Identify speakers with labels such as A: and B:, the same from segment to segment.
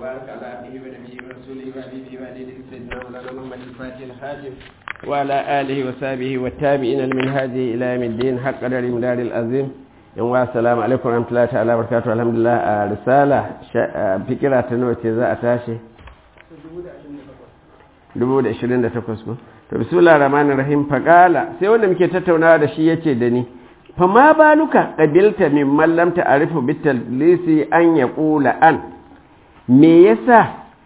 A: وبارك على عبده ونبيه ورسوله وحبيبه وعليه سيدنا مولانا محمد الفاتح الخاتم وعلى آله وصحبه والتابعين من هذه إلى يوم الدين حق قدر مدار العظيم yan wa salamu alaikum rahmatullahi ta'ala barakatuhu alhamdulillah a risala fikira ta nawa ce za a tashi 2028 ko to bismillahir rahmanir rahim faqala sai wanda muke tattaunawa da shi yace da ni fa ma baluka qabilta min man lam ta'rifu bitalisi an yaqula an me yasa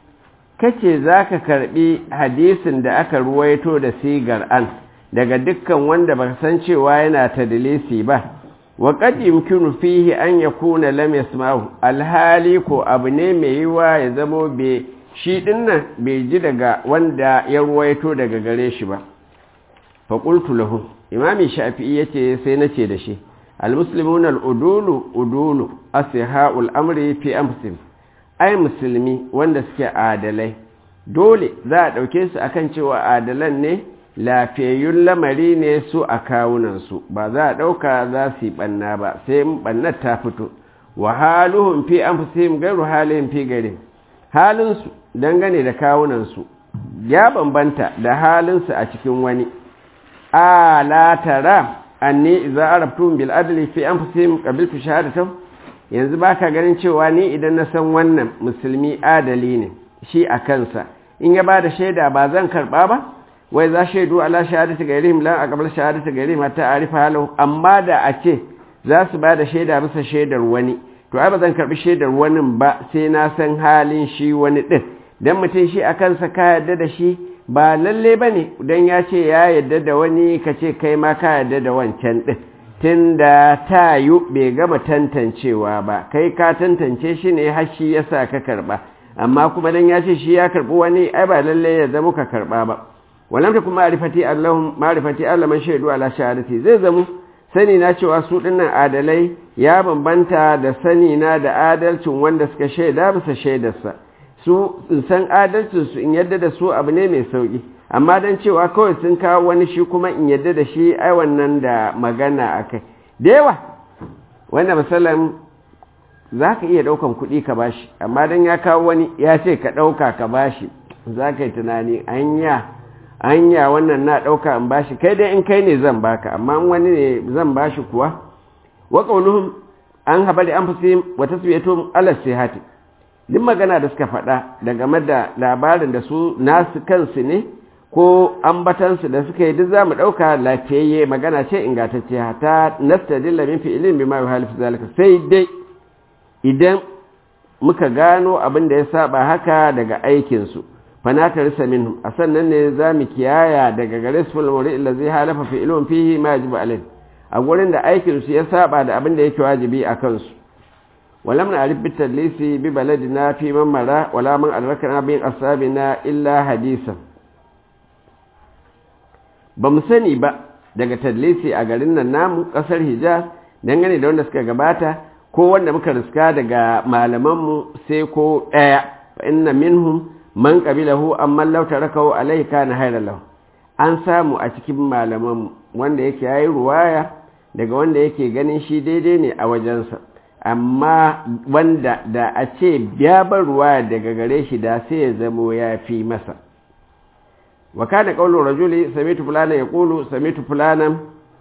A: kace zaka karbi hadisin da aka ruwaito da sigar an daga dukkan wanda baka san cewa yana tadlisi ba wa qad yumkinu fihi an yakuna lam yasma'u alhali ko abu ne mai yiwa ya zamo be shi dinnan bai ji daga wanda ya ruwaito daga gare shi ba fa qultu lahu imami shafi'i yace sai nace da shi almuslimuna aludulu udulu ashaul amri fi amsim ai musulmi wanda suke adalai dole za a dauke su akan cewa adalan ne lafiyayyun lamari ne su a kawunansu ba za a ɗauka za su yi ɓanna ba sai ɓannar ta fito wa haluhun fi an fi gairu halin fi gari halinsu dangane da kawunansu ya bambanta da halinsu a cikin wani a latara anni za a rabtun bil adali fi an fi kabiltu shahadatan yanzu ba ka ganin cewa ni idan na san wannan musulmi adali ne shi a kansa in ya ba da shaida ba zan karɓa ba wai za shaidu ala shahadati gairihim lan a gabar shahadati gairihim hatta arifa halahu amma da a ce za su ba da shaida bisa shaidar wani to ai ba zan karbi shaidar wani ba sai na san halin shi wani din dan mutum shi a kansa ka yarda da shi ba lalle bane dan ya ce ya yarda da wani ka ce kai ma ka yarda da wancan din tunda tayu bai gama tantancewa ba kai ka tantance shi ne har shi yasa ka karba amma kuma dan ya ce shi ya karbi wani ai ba lalle ya zama ka karba ba walam takun ma'rifati allahum ma'rifati allah man shaidu ala shahadati zai zamu sani na cewa su dinnan adalai ya bambanta da sani na da adalcin wanda suka shaida bisa shaidarsa su in san adalcin su in yadda da su abu ne mai sauki amma dan cewa kawai sun kawo wani shi kuma in yadda da shi ai wannan da magana akai da yawa wanda misalan za ka iya ɗaukan kuɗi ka bashi amma dan ya kawo wani ya ce ka ɗauka ka bashi za ka yi tunani anya hanya wannan na ɗauka in bashi kai dai in kai ne zan baka amma wani ne zan bashi kuwa wa qauluhum an habari an fusi wa tasbiyatuhum ala sihati duk magana da suka faɗa da game da labarin da su nasu kansu ne ko ambatansu da suka yi duk za mu ɗauka lafiyayye magana ce ingantacce ta nastadilla min fi'ilin bima yuhalif zalika sai dai idan muka gano abin da ya saba haka daga aikinsu fanata risa minhum a sannan ne za mu kiyaya daga gare su fulmuri illa zai halafa fi ilmin fihi ma yajibu alai a gurin da aikin su ya saba da abin da yake wajibi a kansu walam na arif bitar lisi bi baladina fi man mara wala man albarkana bin asabina illa hadisan ba mu sani ba daga tadlisi a garin nan namu kasar hijaz dangane da wanda suka gabata ko wanda muka riska daga malamanmu sai ko ɗaya fa inna minhum man qabilahu amma law tarakahu alayhi kana hayran lahu an samu a cikin malaman wanda yake yayi ruwaya daga wanda yake ganin shi daidai ne a wajensa amma wanda da a ce biya bar ruwaya daga gare shi da sai ya zamo ya fi masa wa kana qawlu rajuli samitu fulana yaqulu samitu fulana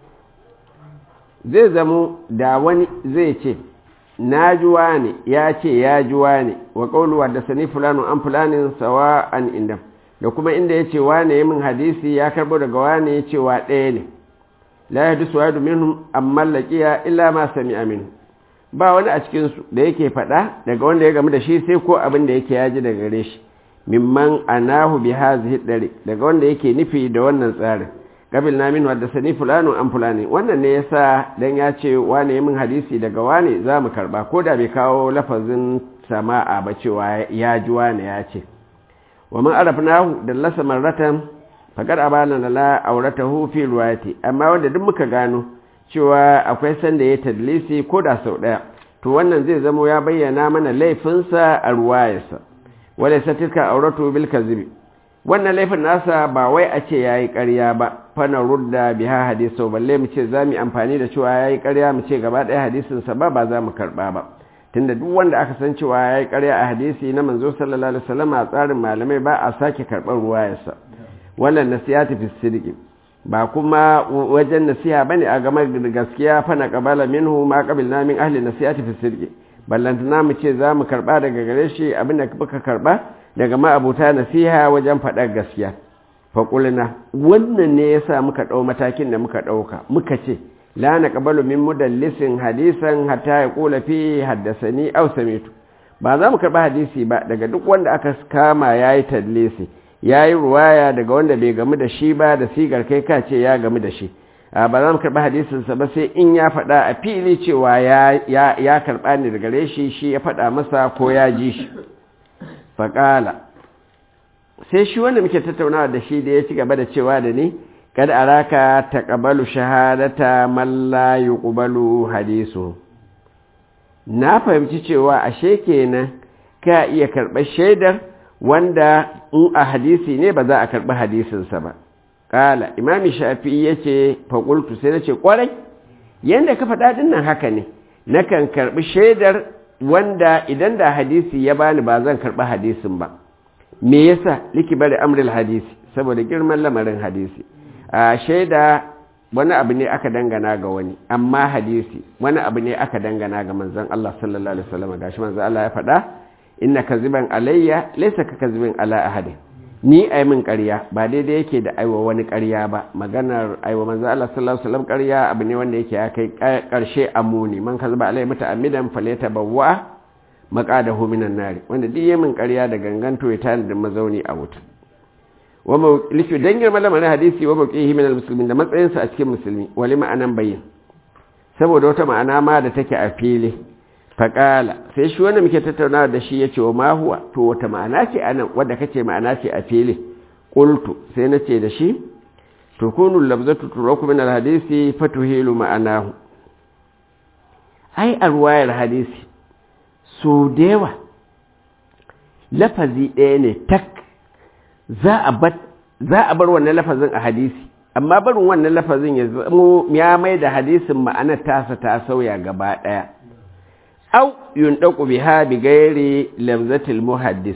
A: zai zamo da wani zai ce na juwa ne ya ce ya juwa ne wa ƙaunuwa da sani fulano an fulanin sawa an inda da kuma inda ya ce wane min hadisi ya karbo daga wane ya ce wa ɗaya ne la ya dusu wa domin amma laƙiya illa ma sami aminu ba wani a cikinsu da yake faɗa daga wanda ya gamu da shi sai ko abin da yake yaji daga gare shi mimman anahu bi hazihi dare daga wanda yake nufi da wannan tsarin qabil na min wadda sani fulano an fulani wannan ne yasa dan ya ce wane min hadisi daga wane za mu karba ko da bai kawo lafazin sama'a ba cewa ya ji wane ya ce wa man arafnahu dallasa marratan faqad abana la auratahu fi riwayati amma wanda duk muka gano cewa akwai sanda ya tadlisi ko da sau daya to wannan zai zamo ya bayyana mana laifinsa a ruwayarsa wala satilka auratu bil kadhibi wannan laifin nasa ba wai a ce yayi ƙarya ba fana rudda biha hadisu balle mu ce za mu amfani da cewa yayi ƙarya mu ce gaba ɗaya hadisin sa ba ba za mu karɓa ba tunda duk wanda aka san cewa ya yi ƙarya a hadisi na manzo sallallahu alaihi wasallam a tsarin malamai ba a sake karɓar ruwayarsa wannan nasihati fi sidqi ba kuma wajen nasiha bane a game da gaskiya fa na qabala minhu ma qabilna min ahli nasihati fi sidqi ballantana mu ce za mu karɓa daga gare shi abin da muka karɓa daga ma'abuta nasiha wajen faɗar gaskiya faƙulina wannan ne ya sa muka ɗau matakin da muka ɗauka muka ce la na ƙabalu min mudallisin hadisan hatta ya ƙula fi haddasani au samitu ba za mu karɓi hadisi ba daga duk wanda aka kama ya yi tallisi ya yi ruwaya daga wanda bai gamu da shi ba da sigar kai ka ce ya gamu da shi ba za mu karɓi hadisinsa ba sai in ya faɗa a fili cewa ya karɓa ni daga gare shi shi ya faɗa masa ko ya ji shi faƙala sai shi wanda muke tattaunawa da shi da ya ci gaba da cewa da ni kad araka taqabalu shahadata man la yuqbalu hadisu na fahimci cewa ashe kenan ka iya karɓar shaidar wanda in a hadisi ne ba za a karɓi hadisinsa ba kala imami shafi'i yace fa qultu sai nace kwarai yanda ka faɗa din nan haka ne nakan karɓi shaidar wanda idan da hadisi ya bani ba zan karɓi hadisin ba me yasa liki bari amril hadisi saboda girman lamarin hadisi a shaida wani abu ne aka dangana ga wani amma hadisi wani abu ne aka dangana ga manzon Allah sallallahu alaihi wasallam gashi manzon Allah ya faɗa inna kaziban alayya laysa ka kazibin ala ahadin ni ai min ƙarya ba daidai yake da aiwa wani ƙarya ba maganar aiwa manzon Allah sallallahu alaihi wasallam ƙarya abu ne wanda yake ya kai ƙarshe amuni man kaziba alayya muta'ammidan falyatabawwa maqadahu minan nari wanda duk yayin ƙarya da ganganto ya tana da mazauni a wuta wa mawlifi dan girma lamarin hadisi wa mawqihi min almuslimin da matsayinsa a cikin musulmi wali ma'anan bayyin saboda wata ma'ana ma da take a fili faqala sai shi wanda muke tattaunawa da shi yace wa ma huwa to wata ma'ana ce anan wanda kace ma'ana ce a fili qultu sai nace da shi tukunu labzatu turaku min alhadisi fatuhilu ma'anahu ai a ruwayar hadisi so da yawa lafazi ɗaya ne tak za a bar wannan lafazin a hadisi amma barin wannan lafazin ya zamo ya mai da hadisin ma'anar tasa ta sauya gaba ɗaya au yundaku biha bi gairi lamzatil muhaddis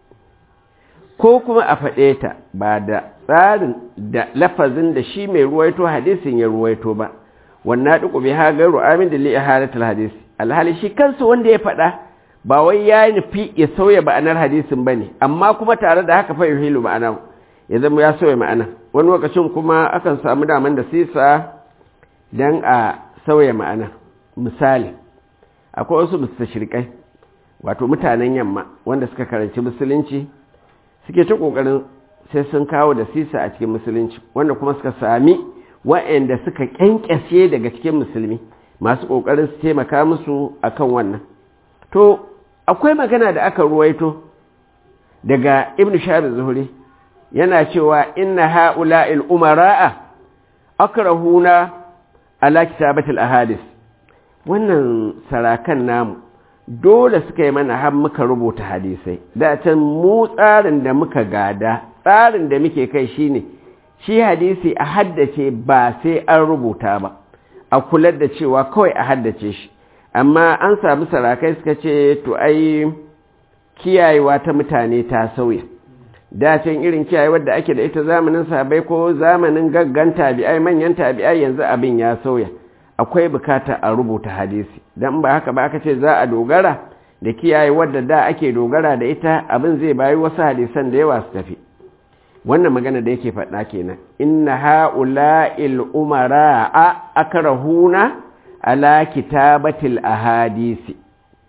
A: ko kuma a faɗe ta ba da tsarin da lafazin da shi mai ruwaito hadisin ya ruwaito ba wannan duku biha gairu amin da li'iharatul hadisi alhali shi kansu wanda ya faɗa ba wai ya nufi ya sauya ma'anar hadisin ba ne amma kuma tare da haka fa yuhilu ma'ana ya zama ya sauya ma'ana wani lokacin kuma akan samu daman da sisa don a sauya ma'ana misali akwai wasu mustashrikai wato mutanen yamma wanda suka karanci musulunci suke ta kokarin sai sun kawo da sisa a cikin musulunci wanda kuma suka sami wa'anda suka kyankyashe daga cikin musulmi masu kokarin su taimaka musu akan wannan to akwai magana da aka ruwaito daga ibn shahar zuhuri yana cewa inna ha'ula'il umara'a akrahuna ala kitabatil ahadis wannan sarakan namu dole suka yi mana har muka rubuta hadisai da can mu tsarin da muka gada tsarin da muke kai shine shi hadisi a haddace ba sai an rubuta ba a kula da cewa kawai a haddace shi amma an samu sarakai suka ce to ai kiyayewa ta mutane ta sauya dacin irin kiyayewar da ake da ita zamanin sabai ko zamanin gaggan tabi'ai manyan tabi'ai yanzu abin ya sauya akwai bukata a rubuta hadisi don ba haka ba aka ce za a dogara da kiyayewar da da ake dogara da ita abin zai bayi wasu hadisan da yawa su tafi wannan magana da yake faɗa kenan inna ha'ula'il umara a akrahuna ala kitabatil ahadisi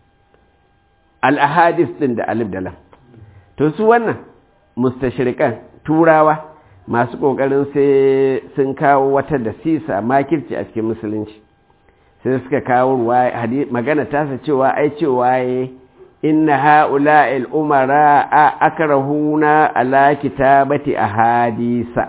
A: al-ahadis din da alif da lam to su wannan mustashrikan turawa masu kokarin sai sun kawo wata da sisa makirci a cikin musulunci sai suka kawo magana tasa cewa ai cewa ya inna ha'ula'il umara a akrahuna ala kitabati ahadisa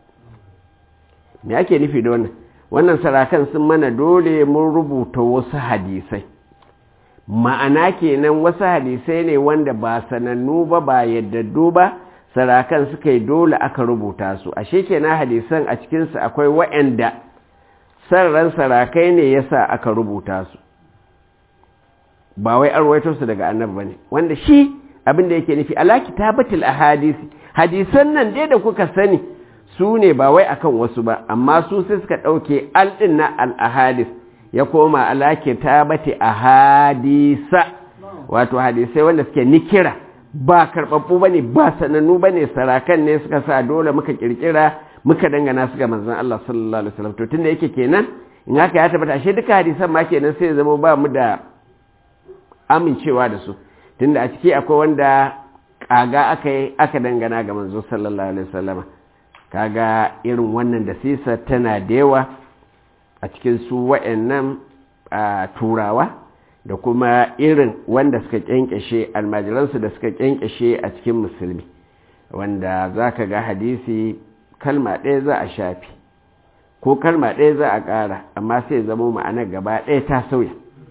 A: me ake nufi da wannan wannan sarakan sun mana dole mun rubuta wasu hadisai ma'ana kenan wasu hadisai ne wanda ba sanannu ba ba yaddadu ba sarakan suka yi dole aka rubuta su ashe kenan hadisan a cikinsu akwai wa'anda sarran sarakai ne yasa aka rubuta su ba wai an ruwaito su daga annabi bane wanda shi abin da yake nufi ala kitabatil ahadisi hadisan nan dai da kuka sani su ne ba wai akan wasu ba amma su sai suka ɗauke alɗin na al'ahadis ya koma alaƙe ta bate ahadisa wato hadisai wanda suke nikira ba karɓaɓɓu ba ne ba sanannu ba ne sarakan ne suka sa dole muka ƙirƙira muka dangana su ga manzan Allah sallallahu alaihi wasallam to tunda yake kenan in haka ya tabbata ashe duka hadisan ma kenan sai zama ba mu da amincewa da su tunda a ciki akwai wanda kaga aka yi aka dangana ga manzo sallallahu alaihi wasallama kaga irin wannan da sisa tana da yawa a cikin su wa'annan turawa da kuma irin wanda suka kyankyashe almajiransu da suka kyankyashe a cikin musulmi wanda za ka ga hadisi kalma ɗaya za a shafi ko kalma ɗaya za a ƙara amma sai zama ma'anar gaba ɗaya ta sauya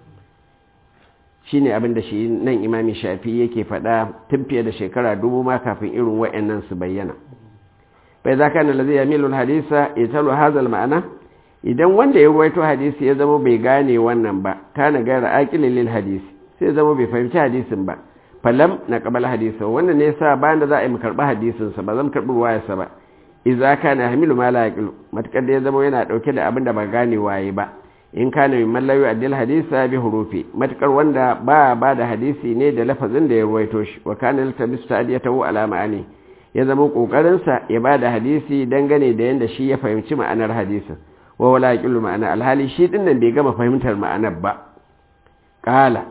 A: shi ne abin da shi nan imami shafi yake faɗa tun fiye da shekara dubu ma kafin irin wa'annan su bayyana bai za ka nalazi ya milul hadisa ya talo hazal ma'ana idan wanda ya ruwaito hadisi ya zama bai gane wannan ba kana gara aƙilin lil hadisi sai zama bai fahimci hadisin ba falam na kabal hadisa wannan ne yasa bayan da za a yi mu karɓi hadisinsa ba zan karɓi ruwayarsa ba idza kana hamilu ma la yaqilu matakar da ya zama yana dauke da abin da ba gane waye ba in kana min mallawi addil hadisa bi hurufi matakar wanda ba ba da hadisi ne da lafazin da ya ruwaito shi wa kana latabisu ta'diyatahu ala ma'ani ya zama kokarin sa ya ba da hadisi dangane da yanda shi ya fahimci ma'anar hadisin wa wala yaqilu ma'ana alhali shi din nan bai gama fahimtar ma'anar ba qala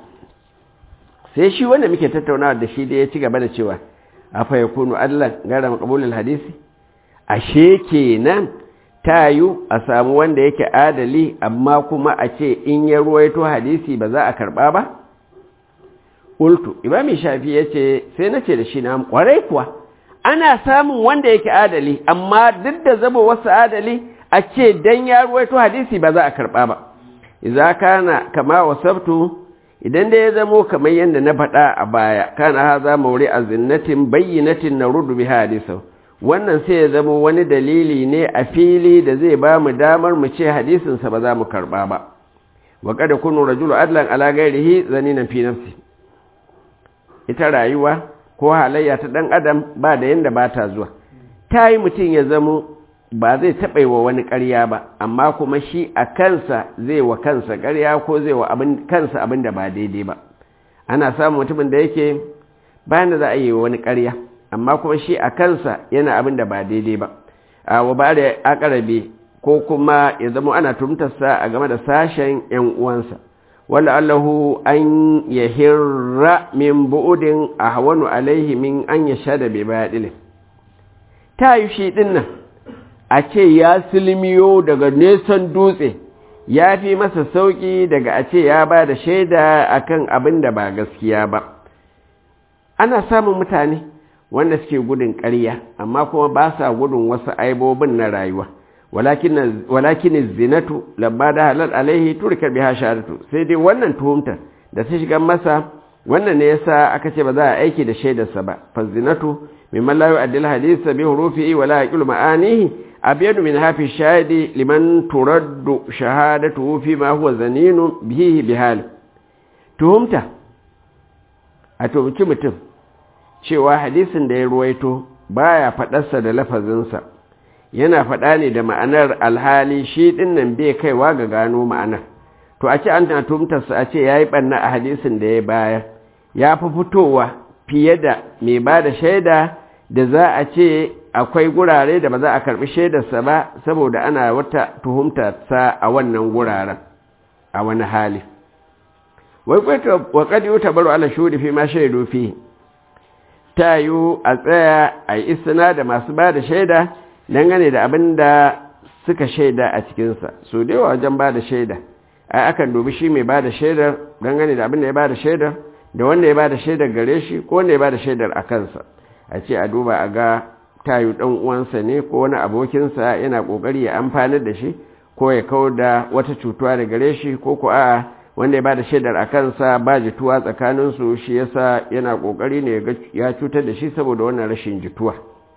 A: sai shi wanda muke tattaunawa da shi da ya ci gaba da cewa afa yakunu Allah gara maqbulul hadisi ashe kenan ta yi a samu wanda yake adali amma kuma a ce in ya ruwaito hadisi ba za a karba ba? ultu imami shafi ya ce sai na ce da shi na kwarai kuwa ana samun wanda yake adali amma duk da zama wasu adali a ce dan ya ruwaito hadisi ba za a karba ba iza kana kama wasabtu idan da ya zamo kamar yadda na faɗa a baya kana haza mauri a zinnatin bayyinatin na rudu bi hadisau wannan sai ya zama wani dalili ne a fili da zai ba mu damar mu ce hadisinsa ba za mu karba ba wa kada kunu rajulu adlan ala gairihi zaninan fi nafsi ita rayuwa ko halayya ta dan adam ba da yanda ba ta zuwa ta yi mutum ya zamo ba zai taɓa wa wani ƙarya ba amma kuma shi a kansa zai wa kansa ƙarya ko zai wa kansa abin da ba daidai ba ana samun mutumin da yake bayan da za a yi wa wani ƙarya amma kuma shi a kansa yana abin da ba daidai ba a wa ba da akarabe ko kuma ya zama ana tumtarsa a game da sashen yan uwansa wala allahu an ya hirra min bu'udin a hawanu alaihi min an ya sha da bai baɗilin ta yi shi ɗin nan a ce ya silmiyo daga nesan dutse ya fi masa sauƙi daga a ce ya ba da shaida akan abin da ba gaskiya ba ana samun mutane wanda suke gudun ƙarya amma kuma ba sa gudun wasu aibobin na rayuwa walakin zinatu labba da halal alaihi turkar biha shahadatu sai dai wannan tuhumtar da ta shiga masa wannan ne yasa aka ce ba za a aiki da shaidarsa ba fa zinatu mimman la yu'addil hadisa bi hurufihi wala yaqilu ma'anihi abyadu min hafi shahidi liman turaddu shahadatuhu fi ma huwa zaninu bihi bihal tuhumta a tuhumci mutum cewa hadisin da ya ruwaito baya faɗarsa da lafazinsa yana faɗa ne da ma'anar alhali shi ɗin nan bai kaiwa ga gano ma'anar to a ce an tumtarsa a ce ya yi ɓanna a hadisin da ya bayar ya fi fitowa fiye da mai ba da shaida da za a ce akwai gurare da ba za a karɓi shaidarsa ba saboda ana wata tuhumtarsa a wannan guraren a wani hali wai kwaito wa kadi yuta baro ala shudi fi ma shaidu fi ta yi a tsaya a yi istina da masu ba da shaida dangane da abin da suka shaida a cikinsa so da yawa wajen ba da shaida ai akan dubi shi mai ba da shaidar dangane da abin da ya ba da shaidar da wanda ya ba da shaidar gare shi ko wanda ya ba da shaidar a kansa a ce a duba a ga tayu ɗan uwansa ne ko wani abokinsa yana ƙoƙari ya amfanar da shi ko ya kau da wata cutuwa da gare shi ko ko a'a wanda ya ba da shaidar a kansa ba jituwa tsakaninsu shi yasa yana ƙoƙari ne ya cutar da shi saboda wannan rashin jituwa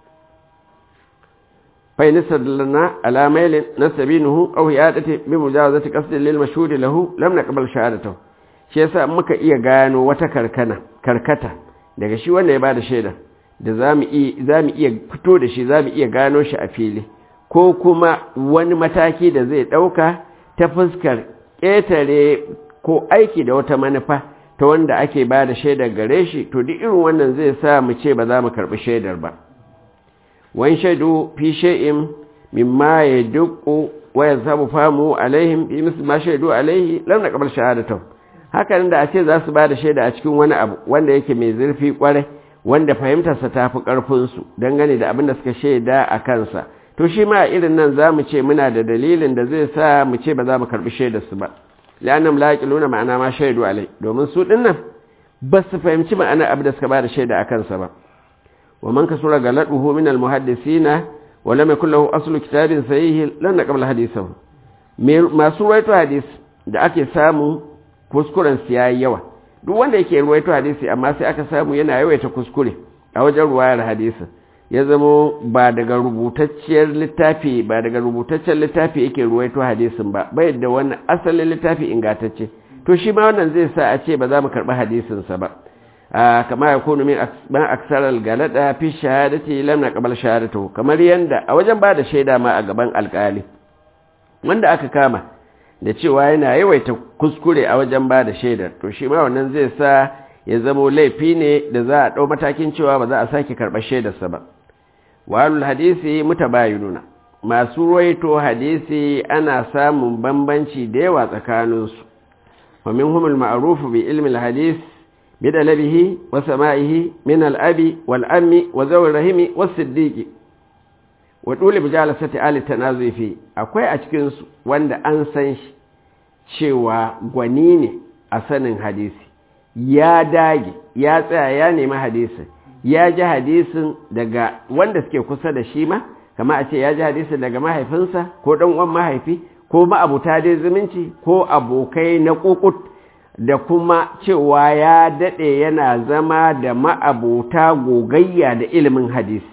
A: fai nisa lana alamailin na sabinuhu aw ya dace bi mujawazati qasdin lil mashhur lahu lam naqbal shahadatahu shi yasa muka iya gano wata karkana karkata daga shi wanda ya bada shaida da zamu iya zamu iya fito da shi zamu iya gano shi a fili ko kuma wani mataki da zai dauka ta fuskar ƙetare ko aiki da wata manufa ta wanda ake ba da shaidar gare shi to duk irin wannan zai sa mu ce ba za mu karɓi shaidar ba wani shaidu fi shay'in mimma ya dukku wa ya samu famu alaihim bi misli ma shaidu alaihi lam naqbal shahadatu haka da a ce za su ba da shaida a cikin wani abu wanda yake mai zurfi kwarai wanda fahimtarsa ta fi ƙarfinsu dangane da abin da suka shaida a kansa to shi ma irin nan za mu ce muna da dalilin da zai sa mu ce ba za mu karɓi shaidarsu ba la'annam la yaqiluna ma'ana ma shaidu alai domin su dinnan ba su fahimci ma'ana abin da suka ba da shaida a kansa ba wa man kasura galaduhu min almuhaddisina wa lam yakul lahu aslu kitabin sahih lan naqbal hadithahu masu ruwaito hadis da ake samu kuskuren su yayi yawa duk wanda yake ruwaito hadisi amma sai aka samu yana yawaita kuskure a wajen ruwayar hadisin ya zamo ba daga rubutacciyar littafi ba daga rubutaccen littafi yake ruwaito hadisin ba bai da wani asalin littafi ingantacce to shi ma wannan zai sa a ce ba za mu karɓi hadisinsa ba kama ya kunu min ban aksar galada fi shahadati lam naqbal shahadatu kamar yanda a wajen ba da shaida ma a gaban alkali wanda aka kama da cewa yana yawaita kuskure a wajen ba da shaidar to shi ma wannan zai sa ya zamo laifi ne da za a ɗau matakin cewa ba za a sake karɓar shaidarsa ba walul hadisi mutabayinuna masu ruwaito hadisi ana samun bambanci da yawa tsakaninsu wa minhum al-ma'ruf bi ilmi al-hadis bi dalabihi wa sama'ihi min al-abi wal ammi wa zawi rahimi was siddiqi wa dole bi jalasati ali tanazufi akwai a cikin su wanda an san shi cewa gwani ne a sanin hadisi ya dage ya tsaya ya nemi hadisin ya ji hadisin daga wanda suke kusa da shi ma kama a ce ya ji hadisin daga mahaifinsa ko ɗan uwan mahaifi ko ma'abuta dai zumunci ko abokai na kukut da kuma cewa ya daɗe yana zama da ma'abuta gogayya da ilimin hadisi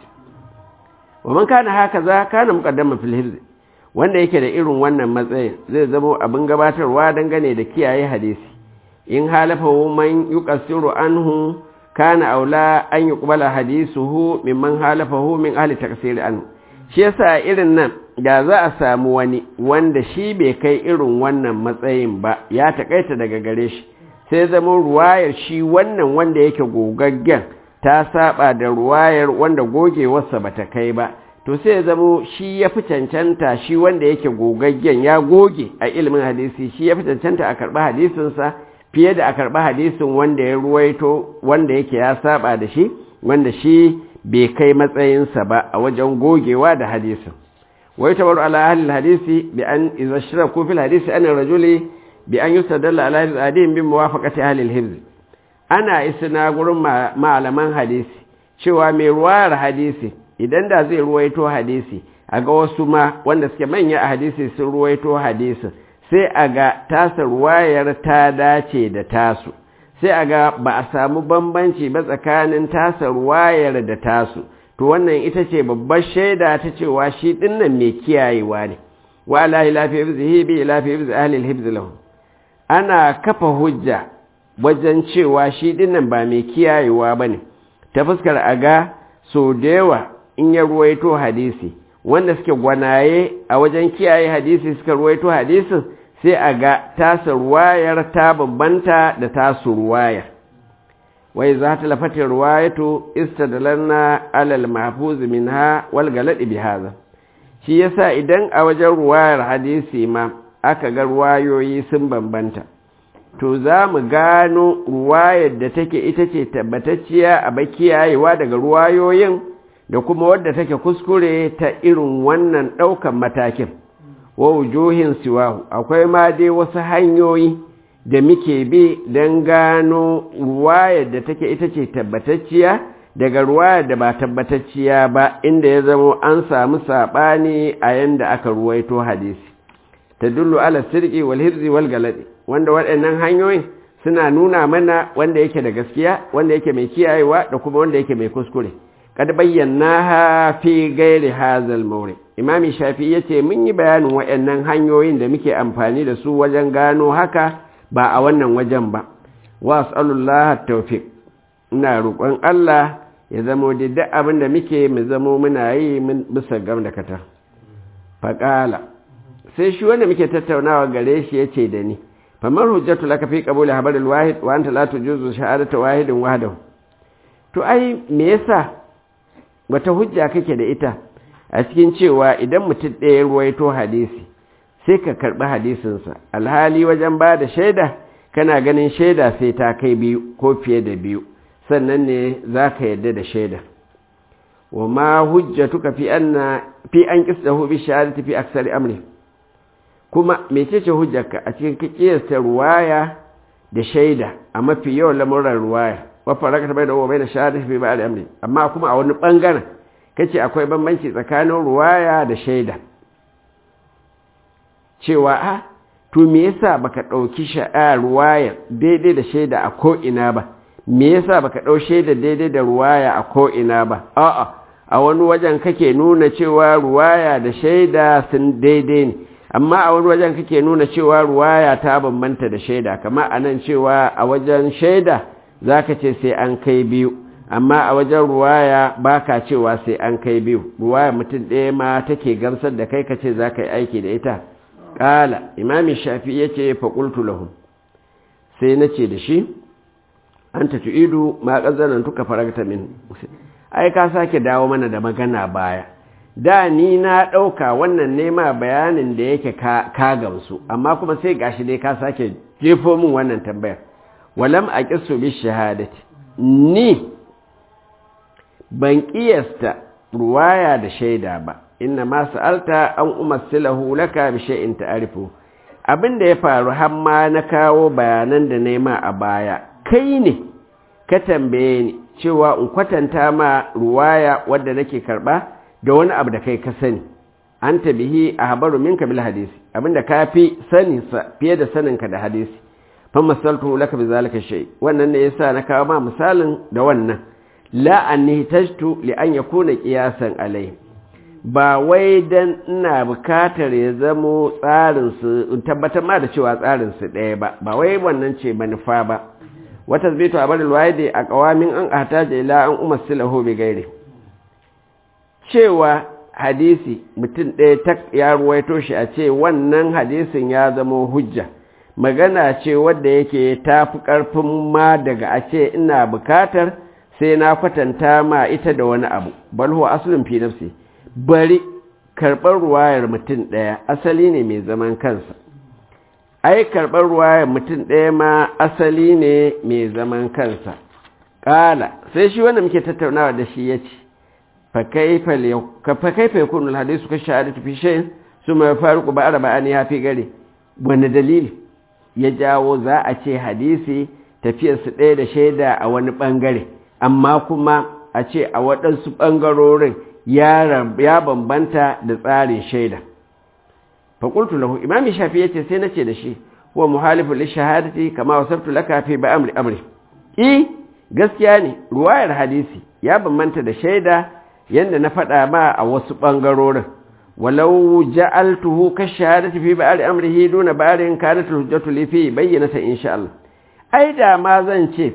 A: wa man kana haka za kana muqaddama fil hifz wanda yake da irin wannan matsayin zai zama abin gabatarwa dangane da kiyaye hadisi in halafahu man yuqassiru anhu kana aula an yuqbala hadisuhu mimman halafahu min ahli taqsir anhu shi yasa irin nan da za a samu wani wanda shi bai kai irin wannan matsayin ba ya takaita daga gare shi sai zama ruwayar shi wannan wanda yake gogaggen ta saba da ruwayar wanda gogewarsa bata kai ba to sai ya zamo shi ya fi cancanta shi wanda yake gogaggen ya goge a ilimin hadisi shi ya fi cancanta a karɓi hadisinsa fiye da a karɓi hadisin wanda ya ruwaito wanda yake ya saba da shi wanda shi bai kai matsayinsa ba a wajen gogewa da hadisin wai tabaru ala ahli hadisi bi an idza shiraku fil hadisi an rajuli bi an yustadalla ala hadin bi muwafaqati ahli al-hifz ana isna gurin malaman hadisi cewa mai ruwayar hadisi idan da zai ruwaito hadisi a ga wasu ma wanda suke manya a hadisi sun ruwaito hadisin sai a ga tasa ruwayar ta dace da tasu sai a ga ba a samu bambanci ba tsakanin tasa ruwayar da tasu to wannan ita ce babbar shaida ta cewa shi dinnan mai kiyayewa ne wa alahi lafi hibzihi bi lafi hibzi ahli alhibz lahu ana kafa hujja wajen cewa shi dinnan ba mai kiyayewa bane ta fuskar a ga so da yawa in ya ruwaito hadisi wanda suke gwanaye a wajen kiyaye hadisi suka ruwaito hadisin sai a ga tasa ruwayar ta bambanta da tasu ruwayar wai za ta lafatin ruwayatu istadalanna alal mahfuz minha wal galadi bi hadha shi yasa idan a wajen ruwayar hadisi ma aka ga ruwayoyi sun bambanta to za mu gano ruwayar da take ita ce tabbatacciya a bakiyayewa daga ruwayoyin da kuma wadda take kuskure ta irin wannan ɗaukan matakin wa wujuhin siwahu akwai ma dai wasu hanyoyi da muke bi don gano ruwayar da take ita ce tabbatacciya daga ruwayar da ba tabbatacciya ba inda ya zamo an samu saɓani a yanda aka ruwaito hadisi ta dullu ala sirki wal hirzi wal galadi wanda waɗannan hanyoyin suna nuna mana wanda yake da gaskiya wanda yake mai kiyayewa da kuma wanda yake mai kuskure kad bayyana fi gairi hazal mawri imami shafi yace mun yi bayanin waɗannan hanyoyin da muke amfani da su wajen gano haka ba a wannan wajen ba wa as'alullah tawfiq ina roƙon Allah ya zamo da duk abin da muke mu zamo muna yi bisa gam da kata faƙala sai shi wanda muke tattaunawa gare shi ya ce da ni famar hujjatu laka fi qabuli habaril wahid wa anta la tujuzu shahadatu wahidin wahdahu to ai me yasa wata hujja kake da ita a cikin cewa idan mutum ɗaya ruwaito hadisi sai ka karɓi hadisinsa alhali wajen ba da shaida kana ganin shaida sai ta kai biyu ko fiye da biyu sannan ne za ka yarda da shaida wa ma hujjatuka fi anna fi an qisdahu bi shahadati fi aksari amri kuma mecece hujjarka a cikin kiyasta ruwaya da shaida a mafi yawan lamuran ruwaya wa faraka bai da wa bai da shahadati fi ba'd amri amma kuma a wani bangaren kace akwai bambanci tsakanin ruwaya da shaida cewa a to me yasa baka dauki sha'a ruwaya daidai da shaida a ko ina ba me yasa baka dau shaida daidai da ruwaya a ko ina ba a'a a wani wajen kake nuna cewa ruwaya da shaida sun daidai ne amma a wani wajen kake nuna cewa ruwaya ta bambanta da shaida kamar anan cewa a wajen shaida zaka ce sai an kai biyu amma a wajen ruwaya baka cewa sai an kai biyu ruwaya mutum ɗaya ma take gamsar da kai kace za ka yi aiki da ita ƙala imami shafi ya ce faƙultu lahu sai na ce da shi an ta idu ma ƙazanan tuka faragta min ai ka sake dawo mana da magana baya da ni na ɗauka wannan nema bayanin da yake ka gamsu amma kuma sai gashi dai ka sake jefo min wannan tambayar walam a ƙisu bi shahadati ni ban ƙiyasta ruwaya da shaida ba inna ma sa'alta an umassilahu laka bi shay'in ta'rifu abinda ya faru har ma na kawo bayanan da nema a baya kai ne ka tambaye ni cewa in kwatanta ma ruwaya wadda nake karba da wani abu da kai ka sani anta bihi ahbaru minka bil hadisi abinda ka fi sani fiye da saninka da hadisi fa masaltu laka bi zalika shay wannan ne yasa na kawo ma misalin da wannan la an nihtajtu li an yakuna qiyasan alai ba wai dan ina bukatar ya zamo tsarin su tabbatar ma da cewa tsarin su ɗaya ba ba wai wannan ce manufa ba wata zbito a bari alwaidi a qawamin an ahtaja ila an umassilahu bi gairi cewa hadisi mutum ɗaya ta ya ruwaito shi a ce wannan hadisin ya zamo hujja magana ce wadda yake ta fi ƙarfin ma daga a ce ina bukatar sai na kwatanta ma ita da wani abu bal huwa aslun fi nafsi bari karɓar ruwayar mutum ɗaya asali ne mai zaman kansa ai karɓar ruwayar mutum ɗaya ma asali ne mai zaman kansa ƙala sai shi wanda muke tattaunawa da shi ya ce fa kaifa yakunu alhadisu ka shahadatu fi shay'in suma yafariqu ba'da ba'ani ya fi gare wani dalili ya jawo za a ce hadisi tafiyarsu ɗaya da shaida a wani ɓangare amma kuma a ce a waɗansu ɓangarorin ya bambanta da tsarin shaida faƙultu lahu imami shafi ya ce sai na ce da shi wa muhalifin lishahadati kama wasabtu laka fi ba amri amri i gaskiya ne ruwayar hadisi ya bambanta da shaida yadda na faɗa ma a wasu ɓangarorin walau ja'altuhu ka shahadati fi ba'ari amrihi duna ba'arin kanat hujjatu li fi bayyinata insha Allah ai da ma zan ce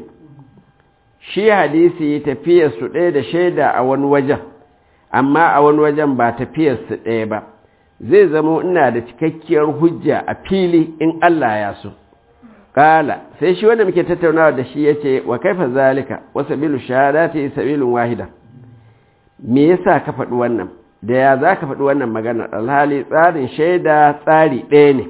A: shi hadisi tafiyar su ɗaya da shaida a wani wajen amma a wani wajen ba tafiyar su ɗaya ba zai zamo ina da cikakkiyar hujja a fili in Allah ya so kala sai shi wanda muke tattaunawa da shi yace wa kaifa zalika wa sabilu shahadati sabilun wahida me yasa ka faɗi wannan da ya za ka faɗi wannan maganar alhali tsarin shaida tsari ɗaya ne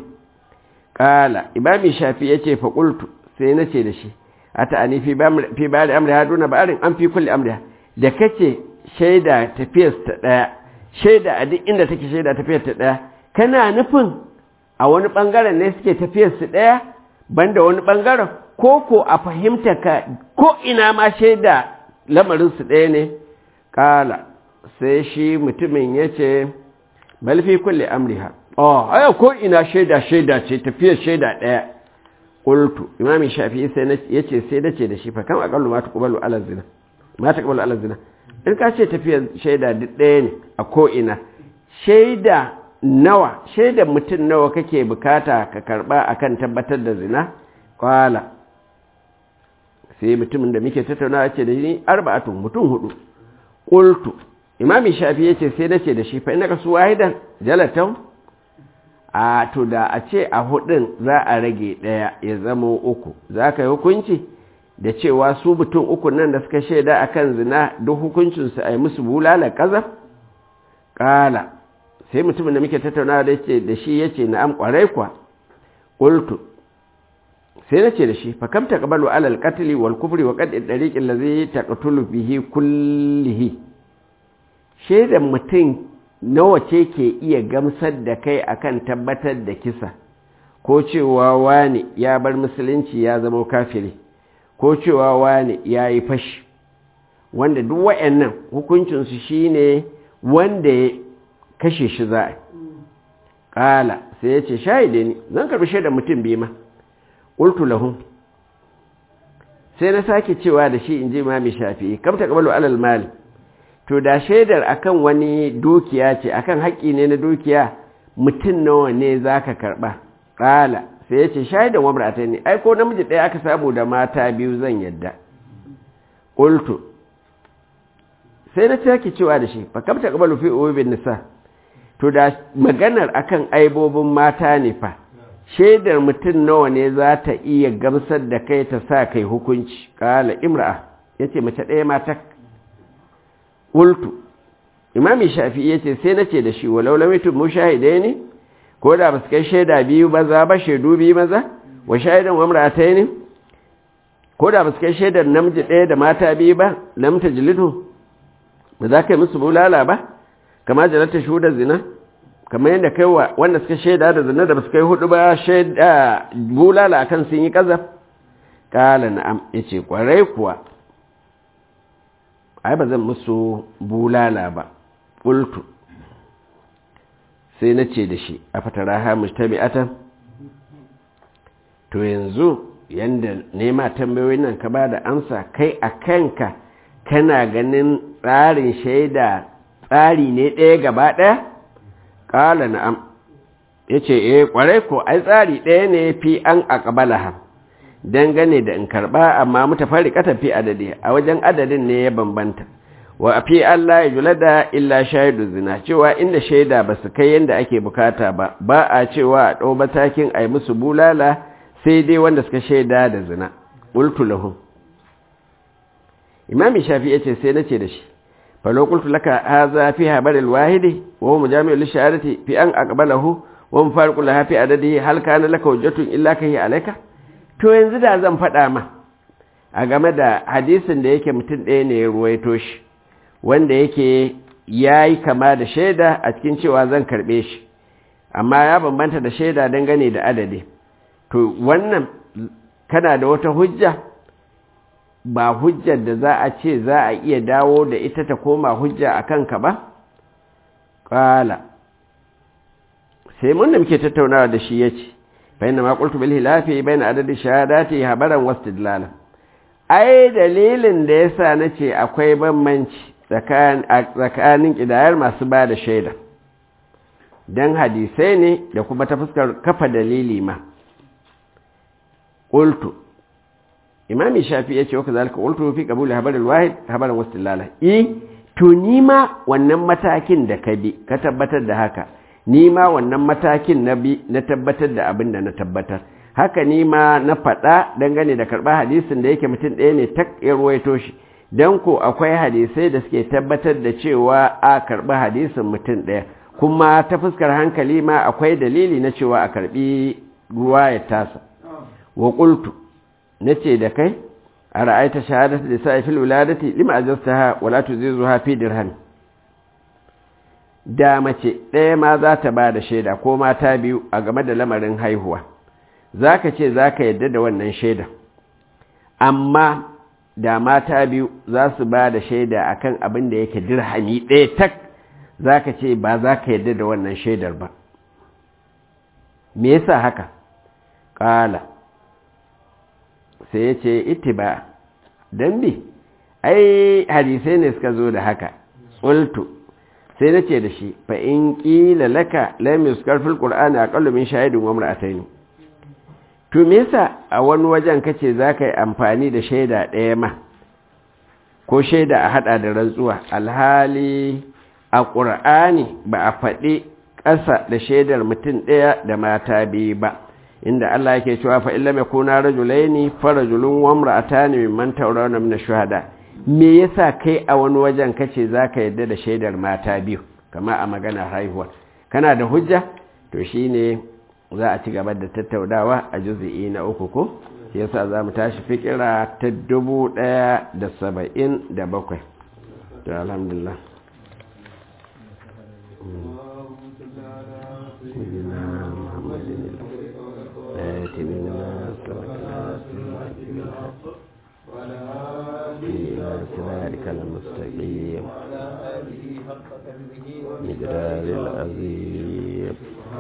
A: ƙala imami shafi ya ce faƙultu sai na ce da shi a ta'ani fi ba da amriya duna ba'arin an fi kulle amriya da kace shaida tafiyar ta ɗaya shaida a duk inda take shaida tafiyar ta ɗaya kana nufin a wani ɓangaren ne suke tafiyar su ɗaya banda wani ɓangaren ko ko a fahimta ka ko ina ma shaida lamarin su ɗaya ne ƙala sai shi mutumin ya ce balfi kulle amriha oh aya ko ina shaida shaida ce tafiyar shaida ɗaya qultu imam shafi'i sai ya ce sai dace da shi fa kan aqallu ma taqbalu ala zina ma taqbalu ala zina in ka ce tafiyar shaida duk ɗaya ne a ko ina shaida nawa shaida mutum nawa kake bukata ka karba akan tabbatar da zina qala sai mutumin da muke tattaunawa ce da ni arba'atun mutum hudu qultu imami shafi yace sai nace da shi fa innaka su wahidan jalatan a to da a ce a hudun za a rage daya ya zama uku za ka yi hukunci da cewa su mutum uku nan da suka shaida akan zina duk hukuncinsu a yi musu bulala kazaf kala sai mutumin da muke tattaunawa da shi yace na'am kwarai kwa qultu sai na ce da shi fa kam taqbalu ala al-qatl wal kufri wa qad ad-dariq allazi taqtulu bihi kullihi shaidan mutum nawa ce ke iya gamsar da kai akan tabbatar da kisa ko cewa wani ya bar musulunci ya zama kafiri ko cewa wani ya yi fashi wanda duk wa'annan hukuncinsu shine wanda ya kashe shi za a ƙala sai ya ce shahide ni zan karbi shaidan mutum biyu ma ƙultu lahum sai na sake cewa da shi in ji mami shafi kam ta kabalu alal mali to da shaidar akan wani dukiya ce akan haƙƙi ne na dukiya mutum nawa ne za ka karɓa ƙala sai ya ce shaidan wa murata ne ai ko namiji ɗaya aka samu da mata biyu zan yadda ƙultu sai na sake cewa da shi fa kam ta kabalu fi ubin nisa to da maganar akan aibobin mata ne fa shaidar mutum nawa ne za ta iya gamsar da kai ta sa kai hukunci kala imra'a ya ce mace ɗaya mata ultu imami shafi ya ce sai na ce da shi walau lamitin mu shahidai ne ko da ba su kai shaida biyu maza ba shaidu biyu maza wa shaidan wa ne ko da ba su kai shaidar namiji ɗaya da mata biyu ba lamta jilidu ba za ka yi musu bulala ba kama jalata shuda zina kamar yadda kai wa wanda suka shaida da zina da ba su kai hudu ba shaida bulala akan sun yi kazaf kala na'am yace kwarai kuwa ai ba zan musu bulala ba qultu sai na ce da shi a fataraha mujtabi'atan to yanzu yanda nema tambayoyin nan ka ba da amsa kai a kanka kana ganin tsarin shaida tsari ne ɗaya gaba ɗaya ƙala na'am ya ce eh ƙwarai ko ai tsari ɗaya ne fi an aƙabala ha dangane da in karɓa amma muta fari fi adadi a wajen adadin ne ya bambanta wa fi Allah ya jula da illa shaidu zina cewa inda shaida ba su kai yadda ake bukata ba ba a cewa a ɗau matakin a yi musu bulala sai dai wanda suka shaida da zina ƙultu lahu imami shafi ya ce sai na ce da shi فلو قلت لك هذا في هبر الواحد وهو مجامع للشهادة في أن أقبله ومفارق لها في عدده هل كان لك وجة إلا كهي عليك to yanzu da zan faɗa ma a game da hadisin da yake mutum ɗaya ne ya ruwaito shi wanda yake ya yi kama da shaida a cikin cewa zan karɓe shi amma ya bambanta da shaida dangane da adadi to wannan kana da wata hujja ba hujjar da za a ce za a iya dawo da ita ta koma hujja a kanka ba? ƙala sai mun da muke tattaunawa da shi ya ce bayan da makultu bil hilafi bayan adadin shahadati habaran wasu dilala ai dalilin da ya sa na ce akwai bambanci tsakanin ƙidayar masu ba da shaida don hadisai ne da kuma ta fuskar kafa dalili ma ƙultu imami shafi ya ce wa kazalika qultu fi qabul habar alwahid habaran wastilala eh to ni ma wannan matakin da ka bi ka tabbatar da haka ni ma wannan matakin na bi na tabbatar da abin da na tabbatar haka ni ma na faɗa dangane da karɓar hadisin da yake mutum ɗaya ne tak ya ruwaito shi don ko akwai hadisai da suke tabbatar da cewa a karɓi hadisin mutum ɗaya kuma ta fuskar hankali ma akwai dalili na cewa a karɓi ruwa ya tasa wa qultu na ce da kai a ra'aita shahadatu da sa'i fil wuladati lima ajastaha wala tuzizuha fi dirham da mace ɗaya ma za ta ba da shaida ko mata biyu a game da lamarin haihuwa za ka ce za ka yadda da wannan shaida amma da mata biyu za su ba da shaida akan abin da yake dirhami ɗaya tak za ka ce ba za ka yadda da wannan shaidar ba me yasa haka ƙala sai ya ce itiba don bi ai hadisai ne suka zo da haka tsultu sai na ce da shi fa in ƙila laka lamis karfin ƙul'ani a ƙallumin shahidin wa mura'atai to me yasa a wani wajen kace za ka yi amfani da shaida ɗaya ma ko shaida a haɗa da rantsuwa alhali a ƙur'ani ba a faɗi ƙasa da shaidar mutum ɗaya da mata biyu ba inda Allah yake cewa fa illa yakuna rajulaini farajulun wa imra'atani mimman tawrawna min ash-shuhada me yasa kai a wani wajen kace zaka yadda da shaidar mata biyu kama a magana haihuwa kana da hujja to shine za a ci gaba da tattaunawa a juz'i na uku ko shi yasa za mu tashi fikira ta dubu ɗaya da saba'in da bakwai to alhamdulillah صراطك المستقيم مقدار العظيم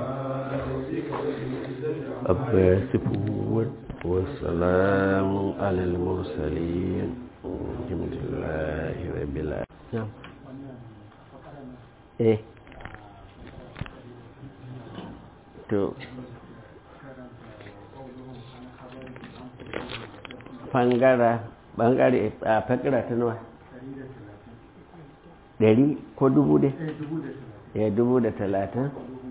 A: الصفون والسلام على المرسلين الحمد لله رب العالمين ايه to fangara bangare a fakira ta nawa ɗari ko dubu dai ya dubu da talatin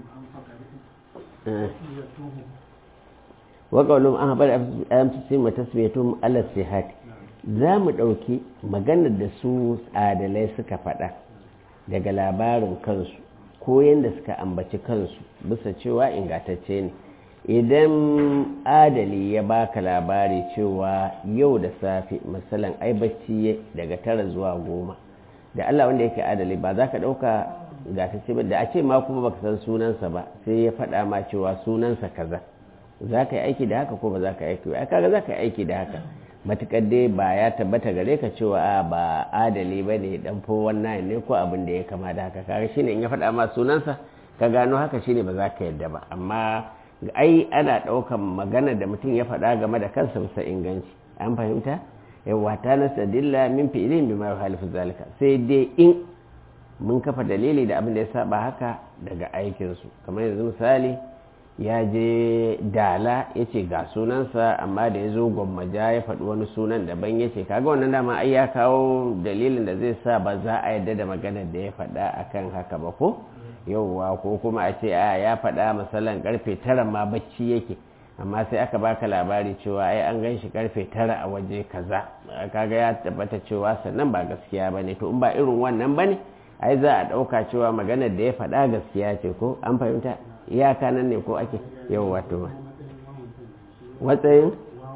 A: waƙaunin an haɓar amsisi matasbetun alas sihat za mu ɗauki maganar da su adalai suka faɗa daga labarin kansu ko yadda suka ambaci kansu bisa cewa ingantacce ne idan adali ya baka labari cewa yau da safe misalan ai bacci daga tara zuwa goma da Allah wanda yake adali ba za ka ɗauka ga ta ba da a ce ma kuma baka san sunansa ba sai ya faɗa ma cewa sunansa kaza za ka yi aiki da haka ko ba za ka yi aiki ba kaga za ka yi aiki da haka matukar dai ba ya tabbata gare ka cewa a ba adali ba ne dan fo wannan ne ko abin da ya kama da haka kaga shine in ya faɗa ma sunansa ka gano haka shine ba za ka yadda ba amma ai ana ɗaukan magana da mutum ya faɗa game da kansa bisa inganci an fahimta yawa ta nasa dilla min fi'ilin bi ma yuhalifu zalika sai dai in mun kafa dalili da abin da ya saba haka daga aikinsu kamar yanzu misali ya je dala ya ce ga sunansa amma da ya zo gwammaja ya faɗi wani sunan daban ya ce kaga wannan dama ai ya kawo dalilin da zai sa ba za a yadda da maganar da ya faɗa akan haka ba ko yauwa ko kuma a ce a ya faɗa misalan karfe tara ma bacci yake amma sai aka baka labari cewa ai an gan shi karfe tara a waje kaza kaga ya tabbata cewa sannan ba gaskiya bane to in ba irin wannan bane ai za a ɗauka cewa maganar da ya faɗa gaskiya ce ko an fahimta iyaka nan ne ko ake yau wato watsayin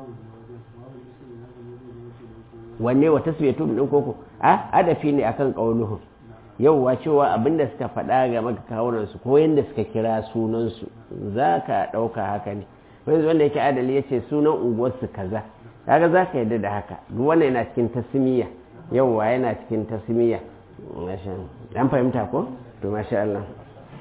A: wanne wa tasbiyatu din koko a adafi ne akan qauluhum yauwa cewa abinda suka faɗa ga makakawunan su ko yanda suka kira sunan su zaka ɗauka haka ne wanda wanda yake adali yace sunan unguwar su kaza kaga zaka yadda da haka duk wannan yana cikin tasmiya yauwa yana cikin tasmiya masha an fahimta ko to masha Allah